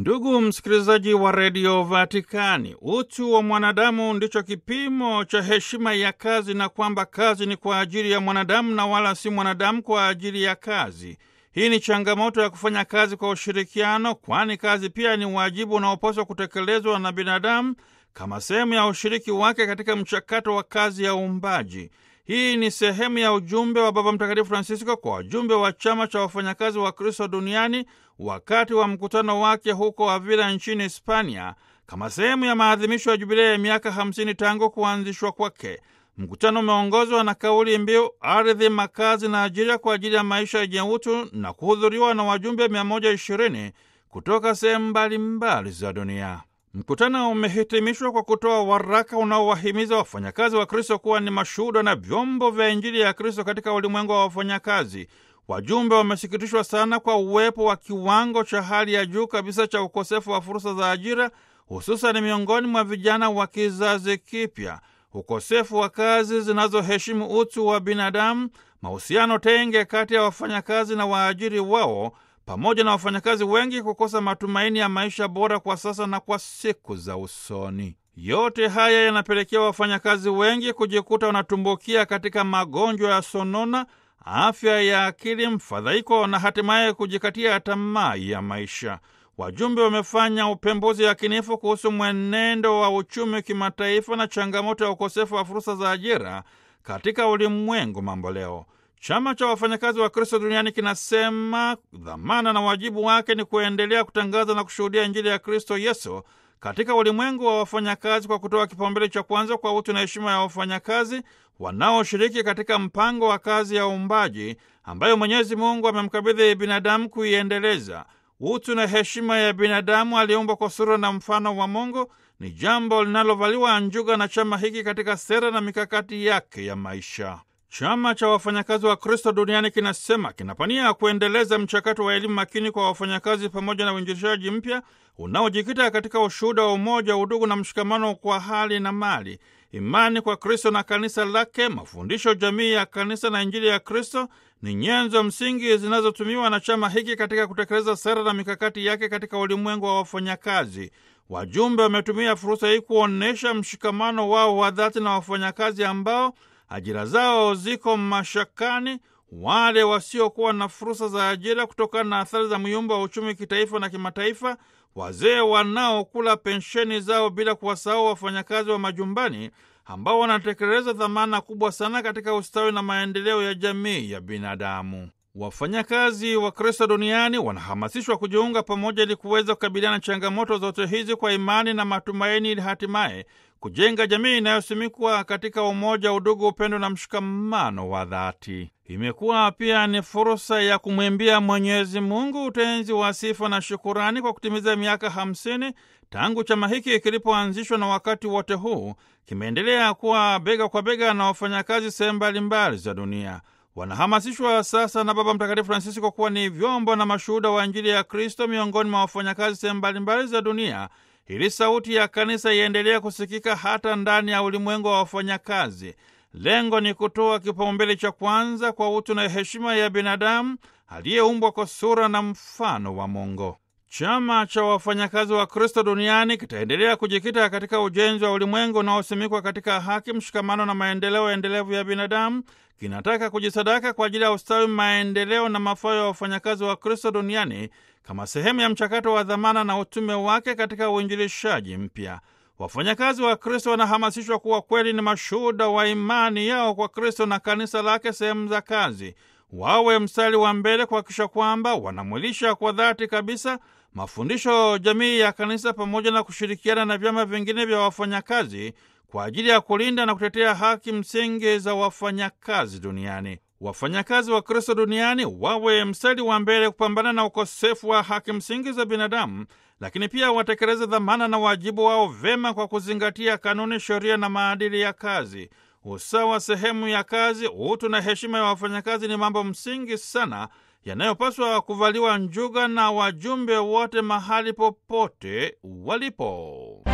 Ndugu msikilizaji wa redio Vatikani, utu wa mwanadamu ndicho kipimo cha heshima ya kazi, na kwamba kazi ni kwa ajili ya mwanadamu na wala si mwanadamu kwa ajili ya kazi. Hii ni changamoto ya kufanya kazi kwa ushirikiano, kwani kazi pia ni wajibu unaopaswa kutekelezwa na binadamu kama sehemu ya ushiriki wake katika mchakato wa kazi ya uumbaji. Hii ni sehemu ya ujumbe wa Baba Mtakatifu Francisco kwa wajumbe wa chama cha wafanyakazi wa Kristo duniani wakati wa mkutano wake huko Avila nchini Hispania, kama sehemu ya maadhimisho ya jubilei ya miaka 50 tangu kuanzishwa kwake. Mkutano umeongozwa na kauli mbiu ardhi, makazi na ajira kwa ajili ya maisha yenye utu na kuhudhuriwa na wajumbe 120 kutoka sehemu mbalimbali za dunia. Mkutano umehitimishwa kwa kutoa waraka unaowahimiza wafanyakazi wa Kristo kuwa ni mashuhuda na vyombo vya Injili ya Kristo katika ulimwengu wa wafanyakazi. Wajumbe wamesikitishwa sana kwa uwepo wa kiwango cha hali ya juu kabisa cha ukosefu wa fursa za ajira, hususan miongoni mwa vijana wa kizazi kipya, ukosefu wa kazi zinazoheshimu utu wa binadamu, mahusiano tenge kati ya wafanyakazi na waajiri wao pamoja na wafanyakazi wengi kukosa matumaini ya maisha bora kwa sasa na kwa siku za usoni. Yote haya yanapelekea wafanyakazi wengi kujikuta wanatumbukia katika magonjwa ya sonona, afya ya akili, mfadhaiko na hatimaye kujikatia tamaa ya maisha. Wajumbe wamefanya upembuzi yakinifu kuhusu mwenendo wa uchumi kimataifa na changamoto ya ukosefu wa fursa za ajira katika ulimwengu mambo leo. Chama cha wafanyakazi wa Kristo duniani kinasema dhamana na wajibu wake ni kuendelea kutangaza na kushuhudia Injili ya Kristo Yesu katika ulimwengu wa wafanyakazi kwa kutoa kipaumbele cha kwanza kwa utu na heshima ya wafanyakazi wanaoshiriki katika mpango wa kazi ya uumbaji ambayo Mwenyezi Mungu amemkabidhi binadamu kuiendeleza. Utu na heshima ya binadamu aliumbwa kwa sura na mfano wa Mungu ni jambo linalovaliwa njuga na chama hiki katika sera na mikakati yake ya maisha. Chama cha wafanyakazi wa Kristo duniani kinasema kinapania kuendeleza mchakato wa elimu makini kwa wafanyakazi pamoja na uinjilishaji mpya unaojikita katika ushuhuda wa umoja, udugu na mshikamano kwa hali na mali, imani kwa Kristo na kanisa lake, mafundisho jamii ya kanisa na Injili ya Kristo ni nyenzo msingi zinazotumiwa na chama hiki katika kutekeleza sera na mikakati yake katika ulimwengu wa wafanyakazi. Wajumbe wametumia fursa hii kuonyesha mshikamano wao wa dhati na wafanyakazi ambao ajira zao ziko mashakani, wale wasiokuwa na fursa za ajira kutokana na athari za myumba wa uchumi kitaifa na kimataifa, wazee wanaokula pensheni zao, bila kuwasahau wafanyakazi wa majumbani ambao wanatekeleza dhamana kubwa sana katika ustawi na maendeleo ya jamii ya binadamu. Wafanyakazi wa Kristo duniani wanahamasishwa kujiunga pamoja ili kuweza kukabiliana na changamoto zote hizi kwa imani na matumaini, ili hatimaye kujenga jamii inayosimikwa katika umoja, udugu, upendo na mshikamano wa dhati. Imekuwa pia ni fursa ya kumwimbia Mwenyezi Mungu utenzi wa sifa na shukurani kwa kutimiza miaka hamsini tangu chama hiki kilipoanzishwa, na wakati wote huu kimeendelea kuwa bega kwa bega na wafanyakazi sehemu mbalimbali za dunia. Wanahamasishwa sasa na Baba Mtakatifu Francisco kuwa ni vyombo na mashuhuda wa Injili ya Kristo miongoni mwa wafanyakazi sehemu mbalimbali za dunia ili sauti ya kanisa iendelee kusikika hata ndani ya ulimwengu wa wafanyakazi. Lengo ni kutoa kipaumbele cha kwanza kwa utu na heshima ya binadamu aliyeumbwa kwa sura na mfano wa Mungu. Chama cha wafanyakazi wa Kristo duniani kitaendelea kujikita katika ujenzi wa ulimwengu unaosimikwa katika haki, mshikamano na maendeleo endelevu ya binadamu. Kinataka kujisadaka kwa ajili ya ustawi, maendeleo na mafao ya wafanyakazi wa Kristo duniani kama sehemu ya mchakato wa dhamana na utume wake katika uinjilishaji mpya. Wafanyakazi wa Kristo wanahamasishwa kuwa kweli ni mashuhuda wa imani yao kwa Kristo na kanisa lake sehemu za kazi. Wawe mstari wa mbele kuhakikisha kwamba wanamwilisha kwa dhati kabisa mafundisho jamii ya kanisa pamoja na kushirikiana na vyama vingine vya wafanyakazi kwa ajili ya kulinda na kutetea haki msingi za wafanyakazi duniani. Wafanyakazi wa Kristo duniani wawe mstari wa mbele kupambana na ukosefu wa haki msingi za binadamu, lakini pia watekeleze dhamana na wajibu wao vema kwa kuzingatia kanuni, sheria na maadili ya kazi. Usawa sehemu ya kazi, utu na heshima ya wafanyakazi ni mambo msingi sana yanayopaswa kuvaliwa njuga na wajumbe wote mahali popote walipo.